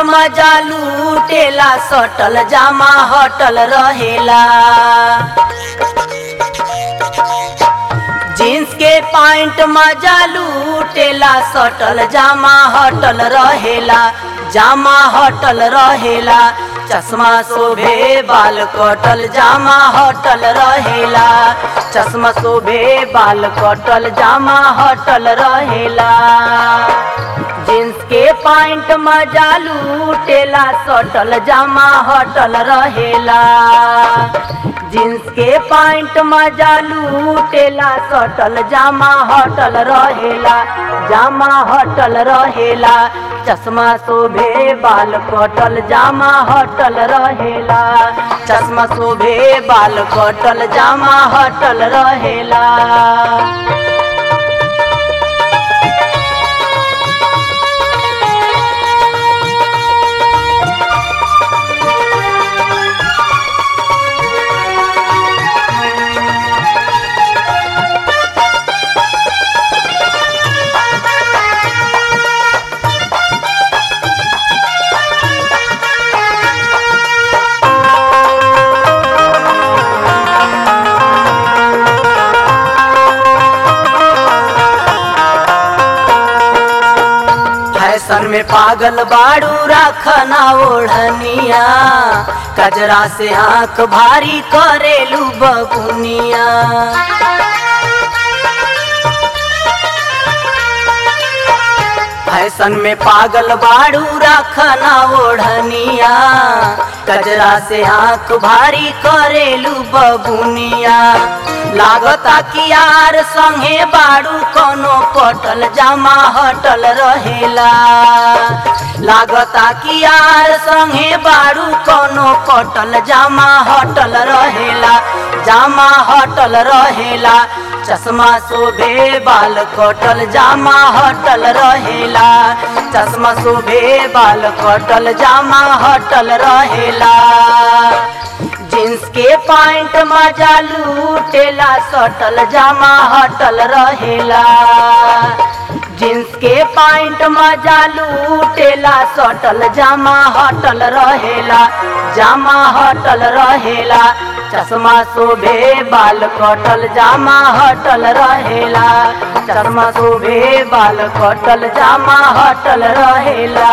मजा लूटेला सटल जामा हटल रहेला जींस के पैंट मजा लूटेला सटल जामा हटल रहेला जामा हटल रहेला चश्मा शोभे बाल कटल जामा हटल रहेला चश्मा शोभे बाल कटल जामा हटल रहेला जींस के पैंट मजा लूटेला सटल जामा हटल रहेला जींस के पैंट मजा लूटेला सटल जामा हटल रहेला जामा हटल रहेला चश्मा शोभे बाल कटल जामा हटल रहेला चश्मा शोभे बाल कटल जामा हटल रहेला फैशन में पागल बाड़ू रखना ओढ़निया कजरा से आंख भारी करेलू बबुनिया फैशन में पागल बाड़ू रखना ओढ़निया कजरा से आंख भारी करेलू बबुनिया लागता कि यार संगे बाड़ू कोनो पटल जामा हटल रहेला लागता कि यार संगे बाड़ू कोनो पटल जामा हटल रहेला जामा हटल रहेला चश्मा शोभे बाल कटल जामा हटल रहेला चश्मा शोभे बाल कटल जामा हटल रहेला जींस के पैंट मजा लूटेला सटल जामा हटल रहेला जींस के पैंट मजा लूटेला सटल जामा हटल रहेला जामा हटल रहेला चश्मा शोभे बाल कटल जामा हटल रहेला चश्मा शोभे बाल कटल जामा हटल रहेला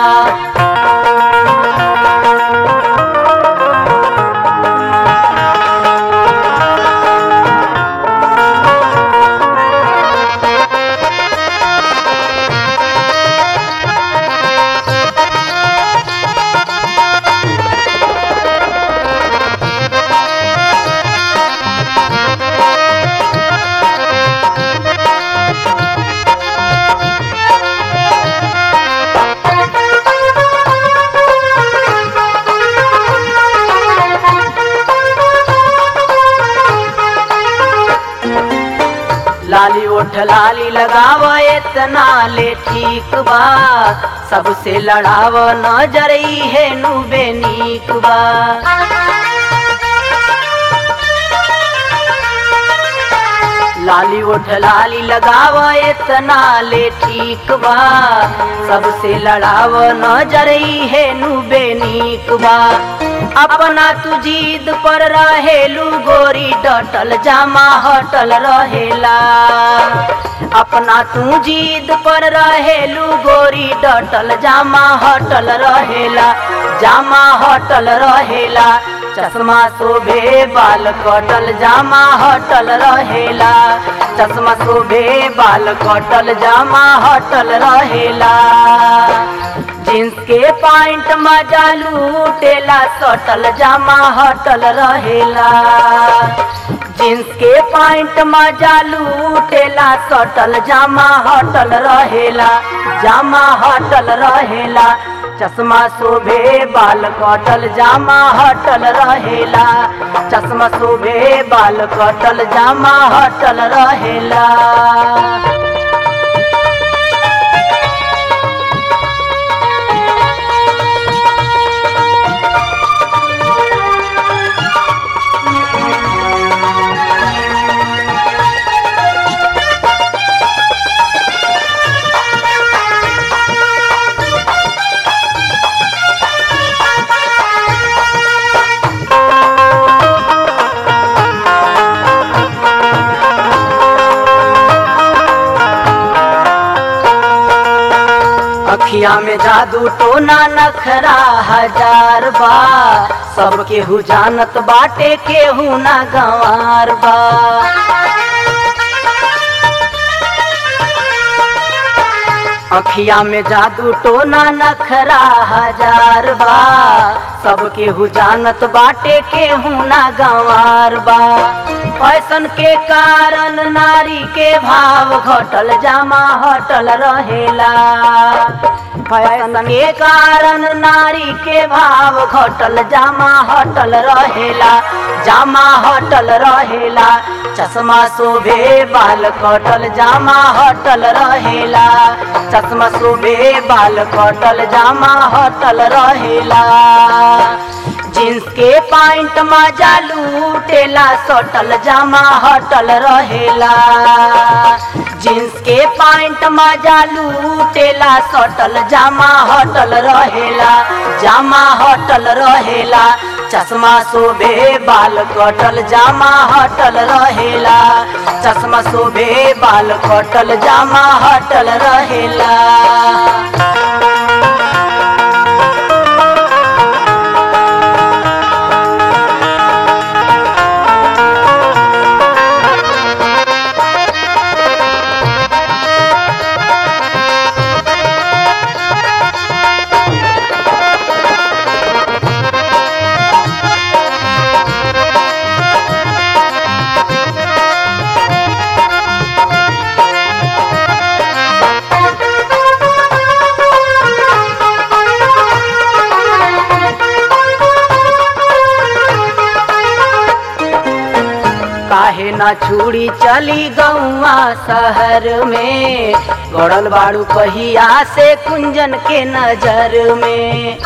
लाली ओठ लाली लगाव इतना ले ठीक बा सबसे लड़ाव नजर है नुबे नीक बा लाली ओठ लाली लगाव इतना ले ठीक बा सबसे लड़ाव नजर है नुबे नीक बा अपना तू जीद पर रहेलू गोरी डटल जामा हटल रहेला अपना तू जीद पर रहेलू गोरी डटल जामा हटल रहेला जामा हटल रहेला चश्मा शोभे बाल कटल जामा हटल रहेला चश्मा शोभे बाल कटल जामा हटल रहेला जींस के पैंट मजा लूटेला सटल जामा हटल रहेला जींस के पैंट मजा लूटेला सटल जामा हटल रहेला जामा हटल रहेला चश्मा शोभे बाल कटल जामा हटल रहेला चश्मा शोभे बाल कटल जामा हटल रहेला अखिया में जादू टोना नखरा हजार बा सब केहू जानत बाटे केहू ना गंवार बा अखिया में जादू टोना नखरा हजार बा सब केहू जानत बाटे केहू ना गंवार बा फैशन के कारण नारी के भाव घटल जामा हटल रहेला फैशन के कारण नारी के भाव घटल जामा हटल रहेला जामा हटल रहेला चश्मा शोभे बाल कटल जामा हटल रहेला चश्मा शोभे बाल कटल जामा हटल रहेला जींस के पैंट मजा लूटेला सटल जामा हटल रहेला जींस के पैंट मजा लूटेला सटल जामा हटल रहेला जामा हटल रहेला चश्मा शोभे बाल कटल जामा हटल रहेला चश्मा शोभे बाल कटल जामा हटल रहेला काहे ना छुड़ी चली गौआ शहर में गड़ल बाड़ू पहिया से कुंजन के नजर में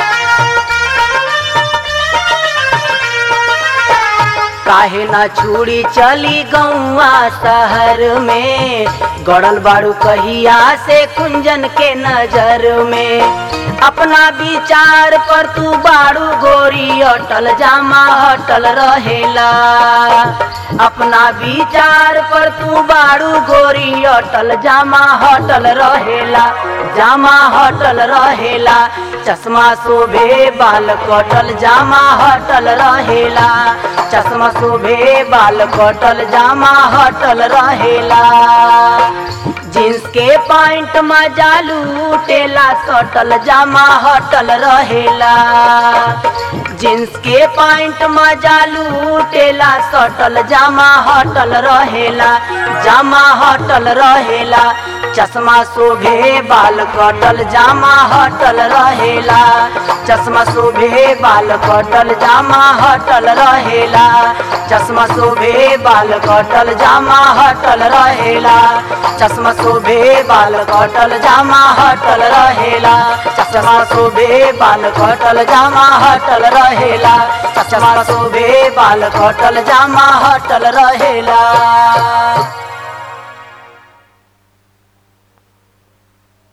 काहे ना छुड़ी चली गौआ शहर में गड़ल बाड़ू कहिया से कुंजन के नजर में अपना विचार पर तू बाड़ू गोरी अटल जामा हटल रहेला अपना विचार पर तू बाड़ू गोरी अटल जामा हटल रहेला जामा हटल रहेला चश्मा शोभे बाल कटल जामा हटल रहेला चश्मा शोभे बाल कटल जामा हटल रहेला जींस के पैंट मजा लूटेला सटल जामा हटल रहेला जींस के पैंट मजा लूटेला सटल जामा हटल रहेला जामा हटल रहेला चश्मा शोभे बाल कटल जामा हटल रहेला चश्मा शोभे बाल कटल जामा हटल रहेला चश्मा शोभे बाल कटल जामा हटल रहेला चश्मा शोभे बाल कटल जामा हटल रहेला चश्मा शोभे बाल कटल जामा हटल रहेला चश्मा शोभे बाल कटल जामा हटल रहेला